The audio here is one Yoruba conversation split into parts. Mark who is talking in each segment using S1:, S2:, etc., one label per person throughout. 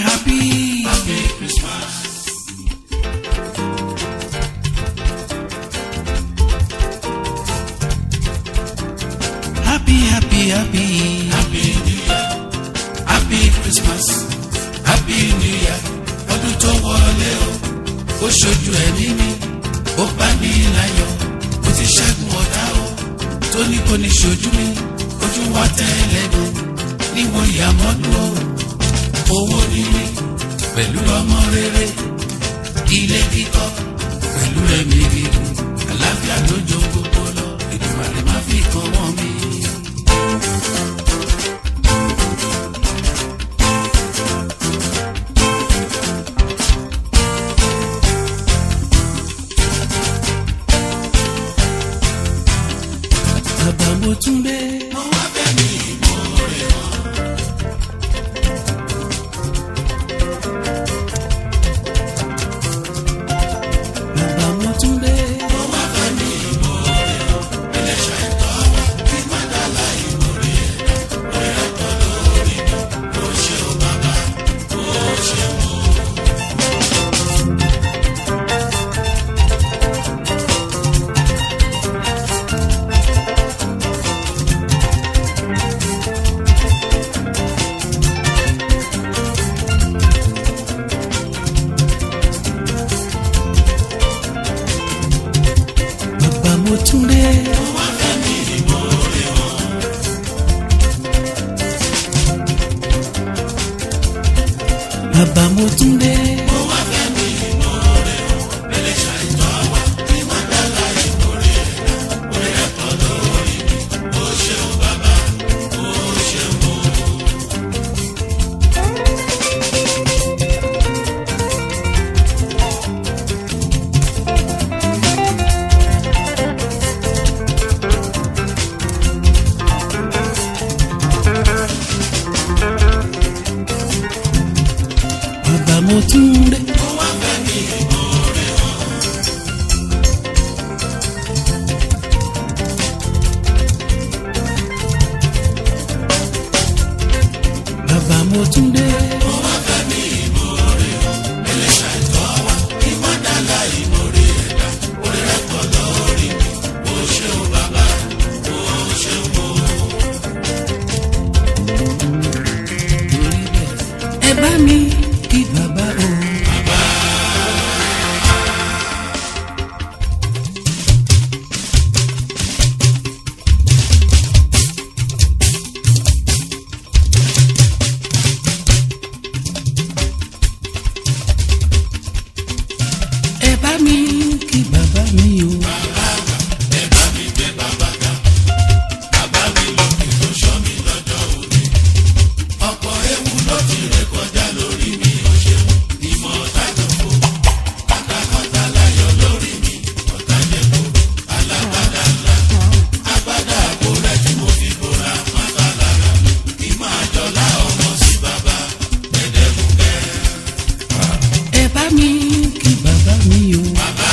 S1: happy.
S2: Happy Christmas.
S1: Happy, happy, happy.
S2: Happy New Year. Happy Christmas. Happy New Year. Ọdún tó wọlé o. Ó ṣojú ẹ̀mí mi. Ó bá mi láyọ̀. Mo ti ṣẹ́gun ọ̀tá o. Tó ní kò ní ṣojú mi. Ojú wa tẹ́lẹ̀ mi. Níwò ìyàmọ́dún o. Owó níní. Pẹ̀lú ọmọ rere. Ilé kíkọ́. Pẹ̀lú ẹ̀mí gígùn. Àlàáfíà ló jó gbogbo lọ. Ìdùnnú má fi kan wọ́n mi.
S1: Bàbá mo tún dé.
S2: Mo wá fẹ́ mi ìmoore wọn.
S1: Bàbá mo tún dé.
S2: Mo wá fẹ́ mi ìmoore wọn. Ẹlẹ́ṣà ìtọ́ wa kí má dàlá ìmoore ẹ̀dá. Orí rẹ̀ pọ̀ lórí mi. Ó ṣe o bàbá. Ó ṣe o.
S1: Bàbá mo tún dé.
S2: Mo wá fẹ́ mi ìmoore wọn.
S1: Bàbá mo tún dé.
S2: Mo wá fẹ́ mi ìmoore wọn. Ẹlẹ́ṣà ìtọ́ wa kí má dàlá ìmoore ẹ̀dá. Orí rẹ̀ pọ̀ lórí mi. Ó ṣe o bàbá. Ó ṣe o.
S1: Bàbá mo tún dé.
S2: Mo wá fẹ́ mi ìmoore wọn.
S1: Bàbá mo tún dé.
S2: Mo wá fẹ́ mi ìmoore wọn. Ẹlẹ́ṣà ìtọ́ wa kí má dàlá ìmoore ẹ̀dá. Orí rẹ̀ pọ̀ lórí mi. Ó ṣe o bàbá. Ó ṣe o.
S1: Torí bẹ́ẹ̀ ẹ bá mi kí bàbá o. Ẹ bá mi kí bàbá mi o.
S2: Ẹ bá mi gbé bàbá ga. Bàbá mi lókè tó ṣọ́ mi lọ́jọ́ òní. Ọ̀pọ̀ ewu ló ti ré kọjá lórí mi. Ó ṣeun ni mo tájọ fò. Pátákọ́tà láyọ̀ lórí mi. Ọ̀tá jẹ̀kọ́ alágbádá ńlá. Agbádá àbò rẹ̀ tí mo fi bora pátá lára mi. Kí máa jọlá ọmọ sí bàbá. Gbẹ̀dẹ̀mùkẹ́.
S1: Ẹ bá mi kí bàbá mi o.
S2: Bàbá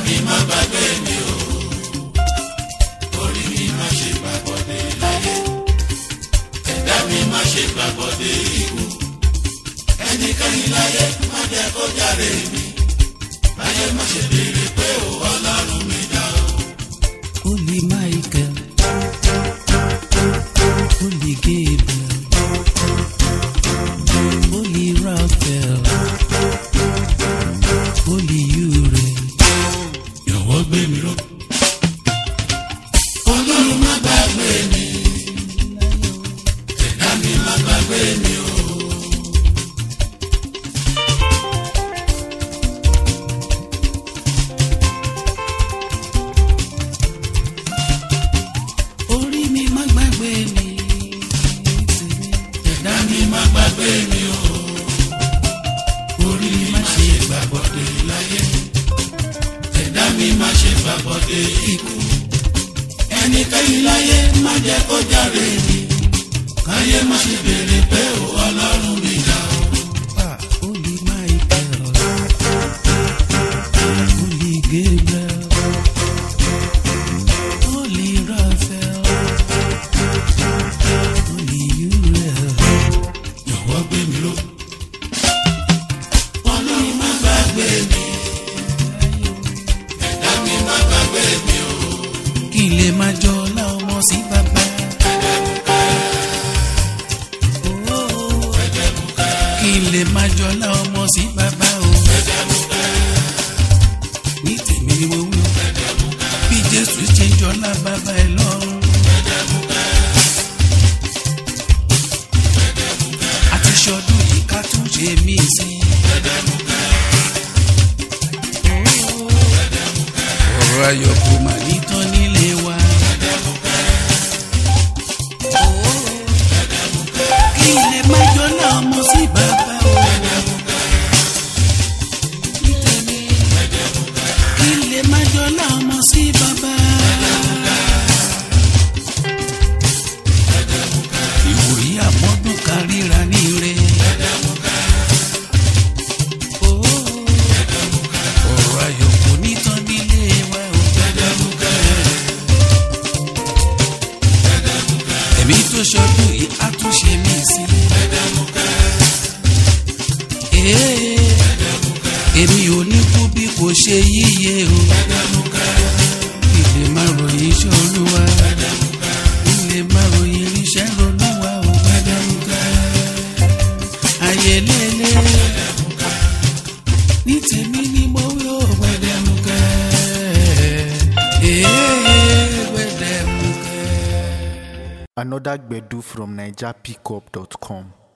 S2: mi má gbàgbé mi o orí mi má ṣe gbàgbọ́dé láyé ẹ̀dá mi má ṣe gbàgbọ́dé ikú ẹnikẹ́ni láyé má jẹ́ kó jáde mi láyé má ṣe béèrè pé o ọlọ́run mi dá o.
S1: Holy Michael, Holy Gabriel, Holy Raphael, Holy Uriel.
S2: Jọ̀wọ́ gbé mi ró. Ọlọ́run má gbàgbé mi. Ẹ̀dá mi má gbàgbé mi o.
S1: Orí mi má gbàgbé mi, tèmi.
S2: Ẹ̀dá mi má gbàgbé mi o. Orí mi má ṣe gbàgbọ́dé láyé. Ẹ̀dá mi má ṣe gbàgbọ́dé ikú. Ẹnikẹ́ni láyé má jẹ́ kó jáde mi. Káyé má ṣe béèrè pé o ọlọ́run mi dá o.
S1: Ah, Holy Michael, Holy Gabriel, Holy Raphael, Holy Uriel.
S2: Jọ̀wọ́ gbé mi ró. Ọlọ́run má gbàgbé mi. Ẹ̀dá mi má gbàgbé mi o.
S1: kí n lè máa jọ ọlá ọmọ sí bàbá. Oh, kí n lè máa jọ ọlá ọmọ sí bàbá o. ní tèmi ni mo wí bí jésù ṣe ń jọlá bàbá ẹ lọ́rùn. àti ṣọdún yìí ká tún ṣe mí sí. ọ̀rọ̀ ayọ̀ kò mà ní tán nílé wa. kí ilé má jọ náà mọ sí bàbá o. kí ilé má jọ náà mọ sí bàbá. ìwòye àmọ́dún kan ríra ní ire. ọ̀rọ̀ ayọ̀ kò ní tán nílé wa o. ẹ̀mí tó ṣọdún yìí á tún ṣe mí sí. Ee, èmi ò ní kú bí kò ṣe yíyẹ o. ilé máa ròyìn iṣẹ́ olúwa. ilé máa ròyìn iṣẹ́ olúwa o. ayé lélẹ̀ ní tèmi ni mo wí ó gbẹdẹmukẹ. Ee, gbẹdẹmukẹ.
S3: Another Gbedu from NigerPickup.com.